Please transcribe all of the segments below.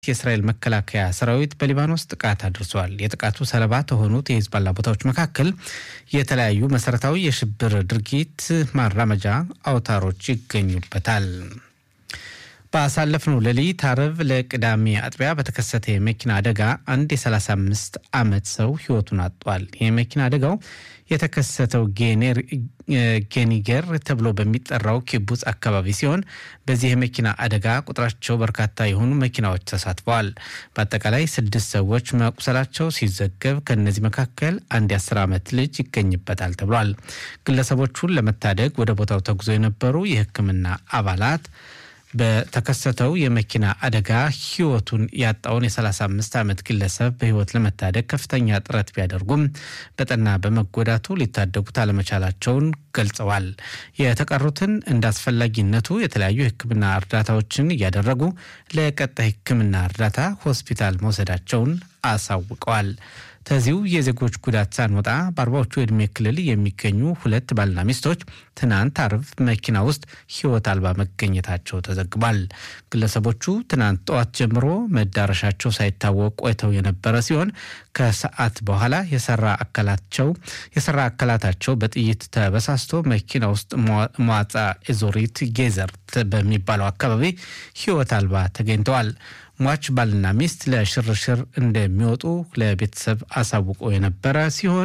የእስራኤል መከላከያ ሰራዊት በሊባኖስ ጥቃት አድርሷል። የጥቃቱ ሰለባ ከሆኑት የሂዝባላ ቦታዎች መካከል የተለያዩ መሰረታዊ የሽብር ድርጊት ማራመጃ አውታሮች ይገኙበታል። ባሳለፍነው ሌሊት አርብ ለቅዳሜ አጥቢያ በተከሰተ የመኪና አደጋ አንድ የ35 ዓመት ሰው ህይወቱን አጥቷል። የመኪና አደጋው የተከሰተው ጌኒገር ተብሎ በሚጠራው ኪቡጽ አካባቢ ሲሆን በዚህ የመኪና አደጋ ቁጥራቸው በርካታ የሆኑ መኪናዎች ተሳትፈዋል። በአጠቃላይ ስድስት ሰዎች መቁሰላቸው ሲዘገብ ከእነዚህ መካከል አንድ የአስር ዓመት ልጅ ይገኝበታል ተብሏል። ግለሰቦቹን ለመታደግ ወደ ቦታው ተጉዞ የነበሩ የሕክምና አባላት በተከሰተው የመኪና አደጋ ህይወቱን ያጣውን የ35 ዓመት ግለሰብ በህይወት ለመታደግ ከፍተኛ ጥረት ቢያደርጉም በጠና በመጎዳቱ ሊታደጉት አለመቻላቸውን ገልጸዋል። የተቀሩትን እንደ አስፈላጊነቱ የተለያዩ የህክምና እርዳታዎችን እያደረጉ ለቀጣይ ህክምና እርዳታ ሆስፒታል መውሰዳቸውን አሳውቀዋል። ከዚሁ የዜጎች ጉዳት ሳንወጣ በአርባዎቹ የዕድሜ ክልል የሚገኙ ሁለት ባልና ሚስቶች ትናንት አርብ መኪና ውስጥ ህይወት አልባ መገኘታቸው ተዘግቧል። ግለሰቦቹ ትናንት ጠዋት ጀምሮ መዳረሻቸው ሳይታወቅ ቆይተው የነበረ ሲሆን ከሰዓት በኋላ የሰራ አካላቸው የሰራ አካላታቸው በጥይት ተበሳስቶ መኪና ውስጥ መዋጻ ኤዞሪት ጌዘር በሚባለው አካባቢ ህይወት አልባ ተገኝተዋል። ሟች ባልና ሚስት ለሽርሽር እንደሚወጡ ለቤተሰብ አሳውቆ የነበረ ሲሆን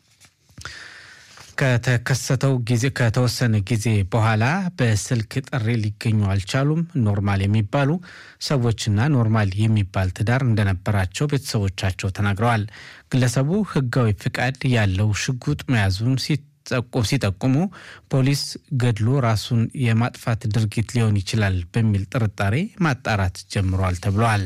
ከተከሰተው ጊዜ ከተወሰነ ጊዜ በኋላ በስልክ ጥሪ ሊገኙ አልቻሉም። ኖርማል የሚባሉ ሰዎችና ኖርማል የሚባል ትዳር እንደነበራቸው ቤተሰቦቻቸው ተናግረዋል። ግለሰቡ ህጋዊ ፍቃድ ያለው ሽጉጥ መያዙን ሲጠቁሙ ፖሊስ ገድሎ ራሱን የማጥፋት ድርጊት ሊሆን ይችላል በሚል ጥርጣሬ ማጣራት ጀምሯል ተብሏል።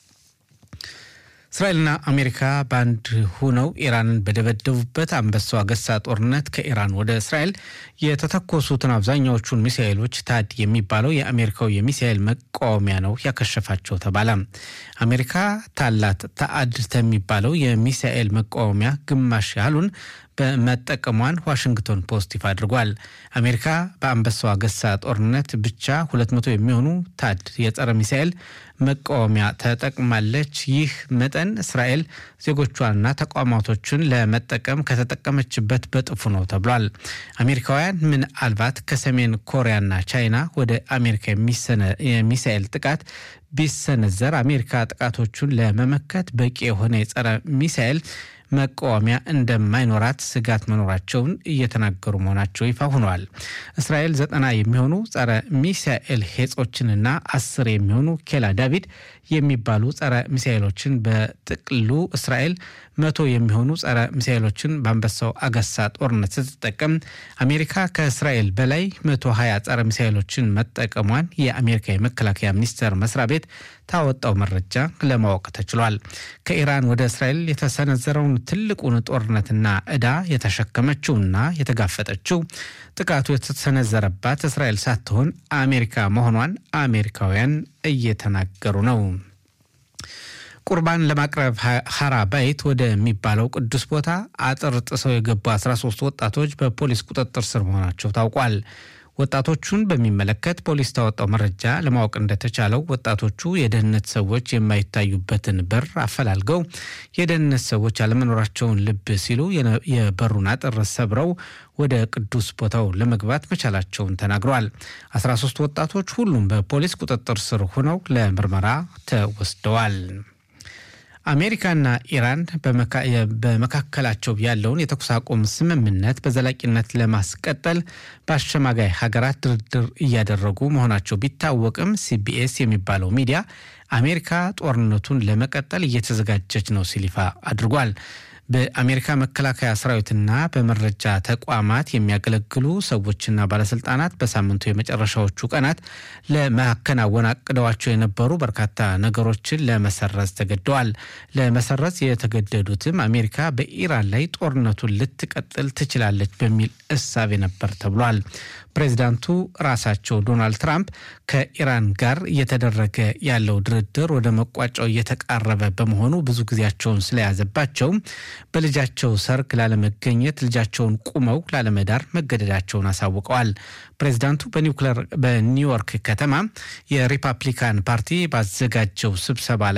እስራኤልና አሜሪካ በአንድ ሁነው ኢራንን በደበደቡበት አንበሳው አገሳ ጦርነት ከኢራን ወደ እስራኤል የተተኮሱትን አብዛኛዎቹን ሚሳኤሎች ታድ የሚባለው የአሜሪካው የሚሳኤል መቃወሚያ ነው ያከሸፋቸው ተባለ። አሜሪካ ታላት ታአድ የሚባለው የሚሳኤል መቃወሚያ ግማሽ ያህሉን በመጠቀሟን ዋሽንግተን ፖስት ይፋ አድርጓል። አሜሪካ በአንበሳው አገሳ ጦርነት ብቻ 200 የሚሆኑ ታድ የጸረ ሚሳኤል መቃወሚያ ተጠቅማለች። ይህ መጠን እስራኤል ዜጎቿንና ተቋማቶችን ለመጠቀም ከተጠቀመችበት በጥፉ ነው ተብሏል። አሜሪካውያን ምናልባት ከሰሜን ኮሪያና ቻይና ወደ አሜሪካ የሚሳኤል ጥቃት ቢሰነዘር አሜሪካ ጥቃቶቹን ለመመከት በቂ የሆነ የጸረ ሚሳኤል መቃወሚያ እንደማይኖራት ስጋት መኖራቸውን እየተናገሩ መሆናቸው ይፋ ሆኗል። እስራኤል ዘጠና የሚሆኑ ጸረ ሚሳኤል ሄጾችንና አስር የሚሆኑ ኬላ ዳቪድ የሚባሉ ጸረ ሚሳኤሎችን በጥቅሉ እስራኤል መቶ የሚሆኑ ጸረ ሚሳኤሎችን በአንበሳው አገሳ ጦርነት ስትጠቀም አሜሪካ ከእስራኤል በላይ መቶ ሀያ ጸረ ሚሳኤሎችን መጠቀሟን የአሜሪካ የመከላከያ ሚኒስቴር መስሪያ ቤት ታወጣው መረጃ ለማወቅ ተችሏል። ከኢራን ወደ እስራኤል የተሰነዘረውን ትልቁን ጦርነትና ዕዳ የተሸከመችውና የተጋፈጠችው ጥቃቱ የተሰነዘረባት እስራኤል ሳትሆን አሜሪካ መሆኗን አሜሪካውያን እየተናገሩ ነው። ቁርባን ለማቅረብ ሀራ ባይት ወደሚባለው ቅዱስ ቦታ አጥር ጥሰው የገቡ 13 ወጣቶች በፖሊስ ቁጥጥር ስር መሆናቸው ታውቋል። ወጣቶቹን በሚመለከት ፖሊስ ታወጣው መረጃ ለማወቅ እንደተቻለው ወጣቶቹ የደህንነት ሰዎች የማይታዩበትን በር አፈላልገው የደህንነት ሰዎች አለመኖራቸውን ልብ ሲሉ የበሩን አጥር ሰብረው ወደ ቅዱስ ቦታው ለመግባት መቻላቸውን ተናግረዋል። 13 ወጣቶች ሁሉም በፖሊስ ቁጥጥር ስር ሆነው ለምርመራ ተወስደዋል። አሜሪካና ኢራን በመካከላቸው ያለውን የተኩስ አቁም ስምምነት በዘላቂነት ለማስቀጠል በአሸማጋይ ሀገራት ድርድር እያደረጉ መሆናቸው ቢታወቅም ሲቢኤስ የሚባለው ሚዲያ አሜሪካ ጦርነቱን ለመቀጠል እየተዘጋጀች ነው ሲል ይፋ አድርጓል። በአሜሪካ መከላከያ ሰራዊትና በመረጃ ተቋማት የሚያገለግሉ ሰዎችና ባለስልጣናት በሳምንቱ የመጨረሻዎቹ ቀናት ለማከናወን አቅደዋቸው የነበሩ በርካታ ነገሮችን ለመሰረዝ ተገደዋል። ለመሰረዝ የተገደዱትም አሜሪካ በኢራን ላይ ጦርነቱን ልትቀጥል ትችላለች በሚል እሳቤ ነበር ተብሏል። ፕሬዚዳንቱ ራሳቸው ዶናልድ ትራምፕ ከኢራን ጋር እየተደረገ ያለው ድርድር ወደ መቋጫው እየተቃረበ በመሆኑ ብዙ ጊዜያቸውን ስለያዘባቸው በልጃቸው ሰርግ ላለመገኘት ልጃቸውን ቁመው ላለመዳር መገደዳቸውን አሳውቀዋል። ፕሬዚዳንቱ በኒውዮርክ ከተማ የሪፐብሊካን ፓርቲ ባዘጋጀው ስብሰባ ላይ